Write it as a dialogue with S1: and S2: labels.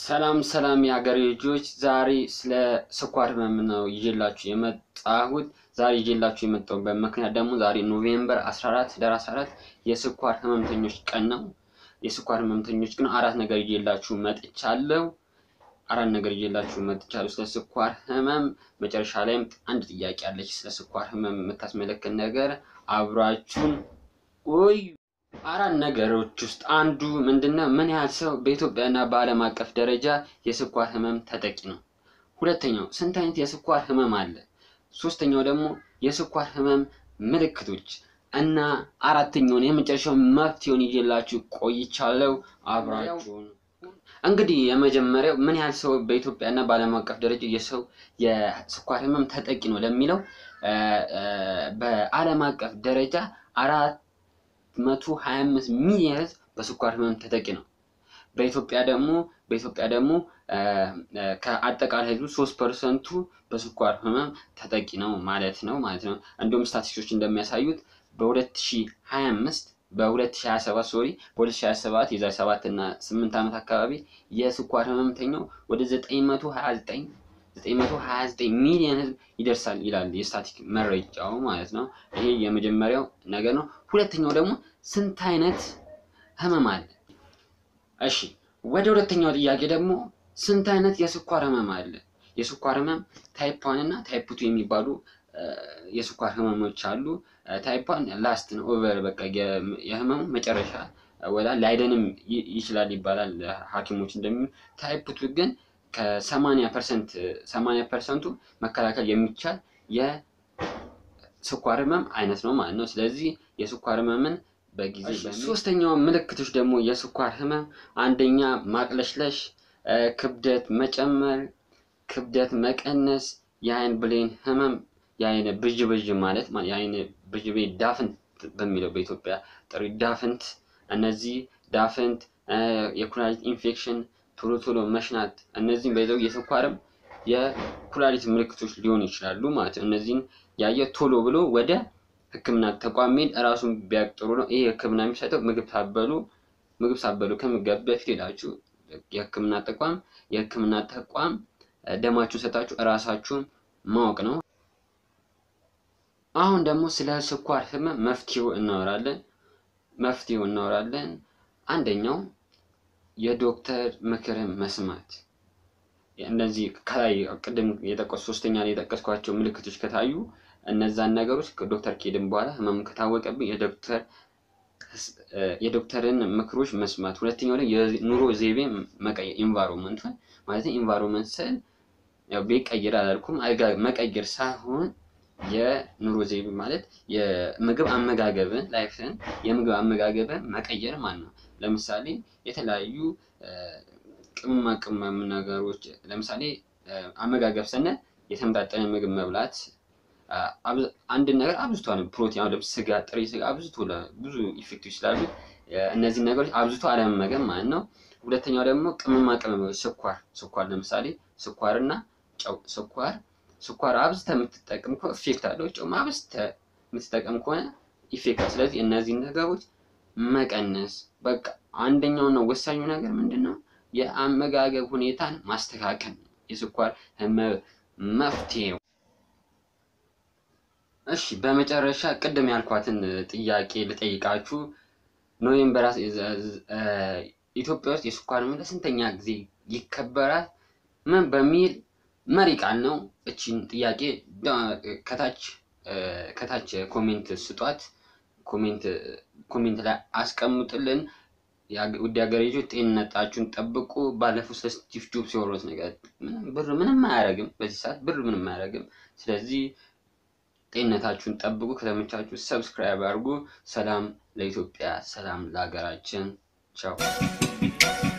S1: ሰላም ሰላም የሀገሬ ልጆች፣ ዛሬ ስለ ስኳር ህመም ነው ይዤላችሁ የመጣሁት። ዛሬ ይዤላችሁ የመጣሁበት ምክንያት ደግሞ ዛሬ ኖቬምበር 14 ህዳር 14 የስኳር ህመምተኞች ቀን ነው። የስኳር ህመምተኞች ግን አራት ነገር ይዤላችሁ መጥቻለሁ። አራት ነገር ይዤላችሁ መጥቻለሁ ስለ ስኳር ህመም። መጨረሻ ላይም አንድ ጥያቄ አለች ስለ ስኳር ህመም የምታስመለክት ነገር። አብራችሁን ቆዩ። አራት ነገሮች ውስጥ አንዱ ምንድነው? ምን ያህል ሰው በኢትዮጵያና በዓለም አቀፍ ደረጃ የስኳር ህመም ተጠቂ ነው? ሁለተኛው ስንት አይነት የስኳር ህመም አለ? ሶስተኛው ደግሞ የስኳር ህመም ምልክቶች እና አራተኛውን የመጨረሻው መፍትሄውን ይዤላችሁ ቆይቻለሁ። አብራችሁን እንግዲህ የመጀመሪያው ምን ያህል ሰው በኢትዮጵያና በዓለም አቀፍ ደረጃ የሰው የስኳር ህመም ተጠቂ ነው ለሚለው በዓለም አቀፍ ደረጃ አራት መቶ ሀያ አምስት ሚሊዮን ህዝብ በስኳር ህመም ተጠቂ ነው። በኢትዮጵያ ደግሞ በኢትዮጵያ ደግሞ ከአጠቃላይ ህዝቡ ሶስት ፐርሰንቱ በስኳር ህመም ተጠቂ ነው ማለት ነው ማለት ነው። እንዲሁም ስታቲስቲክሶች እንደሚያሳዩት በ2025 በ2027 ሶሪ በ2027 የዛሬ 7 እና 8 ዓመት አካባቢ የስኳር ህመምተኛው ወደ 929 929 ሚሊዮን ህዝብ ይደርሳል ይላል የስታቲክ መረጃው ማለት ነው። ይሄ የመጀመሪያው ነገር ነው። ሁለተኛው ደግሞ ስንት አይነት ህመም አለ? እሺ ወደ ሁለተኛው ጥያቄ ደግሞ ስንት አይነት የስኳር ህመም አለ? የስኳር ህመም ታይፕ ዋን እና ታይፕ ቱ የሚባሉ የስኳር ህመሞች አሉ። ታይፕ ዋን ላስት ነው ኦቨር በቃ የህመሙ መጨረሻ ወላ ላይደንም ይችላል ይባላል ሐኪሞች እንደሚሉ ታይፕ ቱ ግን ከሰማንያ ፐርሰንት ሰማንያ ፐርሰንቱ መከላከል የሚቻል የስኳር ህመም አይነት ነው ማለት ነው። ስለዚህ የስኳር ህመምን በጊዜ ሶስተኛው ምልክቶች ደግሞ የስኳር ህመም አንደኛ ማቅለሽለሽ፣ ክብደት መጨመር፣ ክብደት መቀነስ፣ የአይን ብሌን ህመም፣ የአይን ብዥ ብዥ ማለት የአይን ብዥ ብዥ ዳፍንት በሚለው በኢትዮጵያ ጥሪ ዳፍንት፣ እነዚህ ዳፍንት፣ የኩላሊት ኢንፌክሽን ቶሎ ቶሎ መሽናት እነዚህም በይዘው የስኳርም የኩላሊት ምልክቶች ሊሆኑ ይችላሉ ማለት ነው። እነዚህን ያየ ቶሎ ብሎ ወደ ሕክምና ተቋም መሄድ እራሱን ቢያውቅ ጥሩ ነው። ይህ ሕክምና የሚሰጠው ምግብ ሳበሉ ምግብ ሳበሉ ከምገብ በፊት ሄዳችሁ የሕክምና ተቋም የሕክምና ተቋም ደማችሁን ሰጣችሁ እራሳችሁን ማወቅ ነው። አሁን ደግሞ ስለ ስኳር ህመም መፍትሄው እናወራለን። መፍትሄው እናወራለን። አንደኛው የዶክተር ምክርን መስማት። እነዚህ ከላይ ቅድም የጠቀሱ ሶስተኛ ላይ የጠቀስኳቸው ምልክቶች ከታዩ እነዛን ነገሮች ዶክተር ከሄድን በኋላ ህመሙ ከታወቀብኝ የዶክተር የዶክተርን ምክሮች መስማት። ሁለተኛው ላይ የኑሮ ዘይቤ መቀየር ኢንቫይሮንመንት ማለት ኢንቫይሮንመንት ስል ያው ቤት ቀይር አላልኩም፣ መቀየር ሳይሆን የኑሮ ዘይቤ ማለት የምግብ አመጋገብን ላይፍን የምግብ አመጋገብን መቀየር ማለት ነው። ለምሳሌ የተለያዩ ቅመማ ቅመም ነገሮች ለምሳሌ አመጋገብ ስንል የተመጣጠነ ምግብ መብላት፣ አንድን ነገር አብዝቶ ፕሮቲን፣ አሁን ስጋ፣ ጥሬ ስጋ አብዝቶ ብዙ ኢፌክቶች ስላሉ እነዚህን ነገሮች አብዝቶ አለመመገብ ማለት ነው። ሁለተኛው ደግሞ ቅመማ ቅመሞች፣ ስኳር ስኳር ለምሳሌ ስኳርና ጨው ስኳር ስኳር አብዝተህ የምትጠቀም ከሆነ ኢፌክት አለው። ጨው አብዝተህ የምትጠቀም ከሆነ ኢፌክት አለው። ስለዚህ እነዚህን ነገሮች መቀነስ በቃ አንደኛው ነው ወሳኙ ነገር ምንድን ነው? የአመጋገብ ሁኔታን ማስተካከል ነው የስኳር ህመም መፍትሄው። እሺ በመጨረሻ ቅድም ያልኳትን ጥያቄ ልጠይቃችሁ። ኖቬምበር ኢትዮጵያ ውስጥ የስኳር ህመም ለስንተኛ ጊዜ ይከበራል? ምን በሚል መሪ ቃል ነው። እቺን ጥያቄ ከታች ከታች ኮሜንት ስጧት። ኮሜንት ኮሜንት ላይ አስቀምጡልን። ውድ ሀገሬ ልጆች ጤንነታችሁን ጠብቁ። ባለፈው ስለ ስቲቭ ጆብስ የወሩት ነገር ብር ምንም አያደርግም፣ በዚህ ሰዓት ብር ምንም አያደርግም። ስለዚህ ጤንነታችሁን ጠብቁ። ከተመቻችሁ ሰብስክራይብ አድርጉ። ሰላም ለኢትዮጵያ፣ ሰላም ለሀገራችን። ቻው